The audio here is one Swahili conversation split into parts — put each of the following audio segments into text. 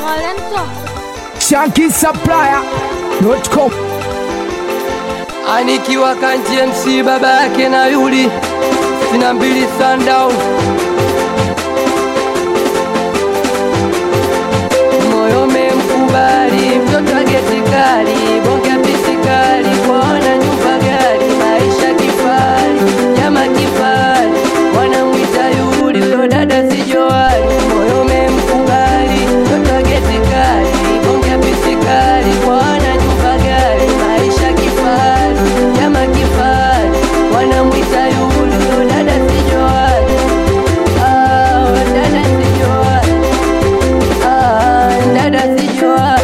Talento. shankisupplier.com anikiwa kanti MC baba yake na yuli sina mbili sundown moyo memkubali mtoto agetikali bonge pisikali kwaona nyumba gari maisha kifari nyama kifari wanamwita yuli huyo dada sijoali moyo memkubali mtoto agetikali bonge pisikali kwaona nyumba gari maisha kifari nyama kifari wanamwita yuli huyo dada sijoali ah, dada sijoali Ah, dada sijua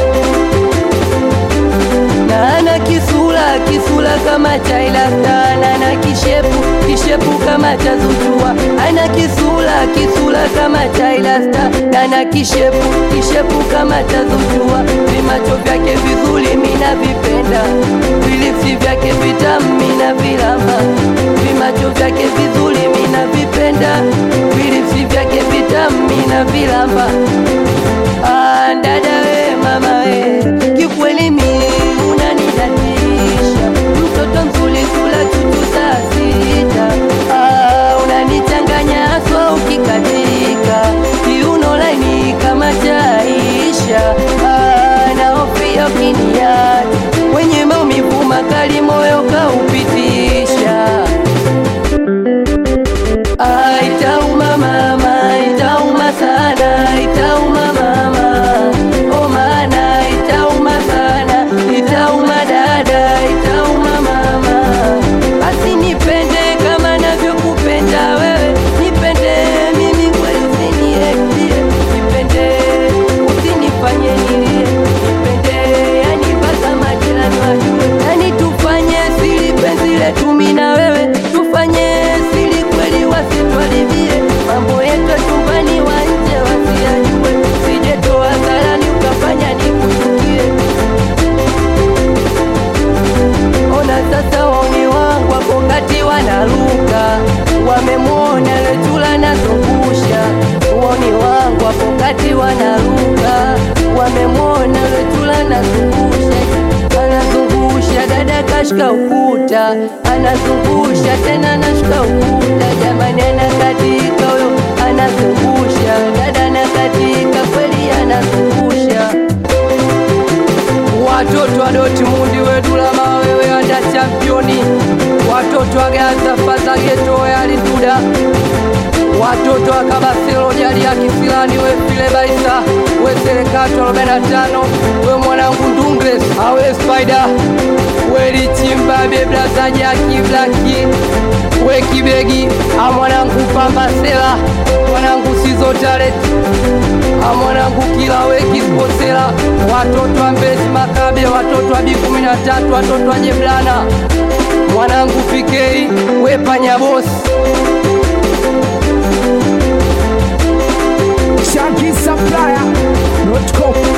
na ana kisula kisula kama cha ilastana na kishepu kishepu kama cha zuchua ana kisula kisula kama cha ilasta na na kishepu kishepu kama cha zuchua vimacho vyake vizuri mina vipenda vilipsi vyake vitamu mina vilamba vimacho vyake vizuri mina vipenda vilipsi vyake vitamu mina vilamba Ah, dada we mama we kikweli mi unanidatisha mtoto mzuri kula chuchu saa sita ah, unanichanganya so ukikatika kiuno laini kama chaisha ah, naofia ukiniacha wenye maumivu makali moyo kaupitisha Ah, itauma mama, itauma sana, itauma mama. Oh mana, itauma sana, itauma dada, itauma mama. Basi nipende kama navyokupenda wewe, nipende mimi kweli usiniektie, nipende usinifanye nilie, nipende yani mpaka majirani wajue, yani tufanye siri penzi letu mimi na wewe, tufanye siri kweli wasitwalibie mambo yetu chumbani wa nje wasiyajue, sijetoa hadharani ukafanya nikuchukie. Ona sasa wauni wangu wako kati wanaruka, wamemwona Letula nazungusha. Wauni wangu wako kati wanaruka, wamemwona Letula nazungusha, anazungusha dada kashika ukuta, anazungusha tena nashika ukuta. Jamani, anakatika huyo, anazungusha dada, anakatika kweli, anazungusha watoto wa Dortmund wedula mawewe anda championi watoto wa Gaza fasa geto yalituda watoto wa Kabaselo jali ya Kisilani we file baisa we serekato 45 we mwanangu Ndungles awe Spider we Lichimba beblaza Jaki Blaki we Kibegi a mwanangu Pambasela mwanangu Sizo Talent a mwanangu kila weki sposela watoto wa Mbezi Makabe watoto wa B13 watoto wa Jeblana mwanangu Pikei we panya bosi shankisupplier.com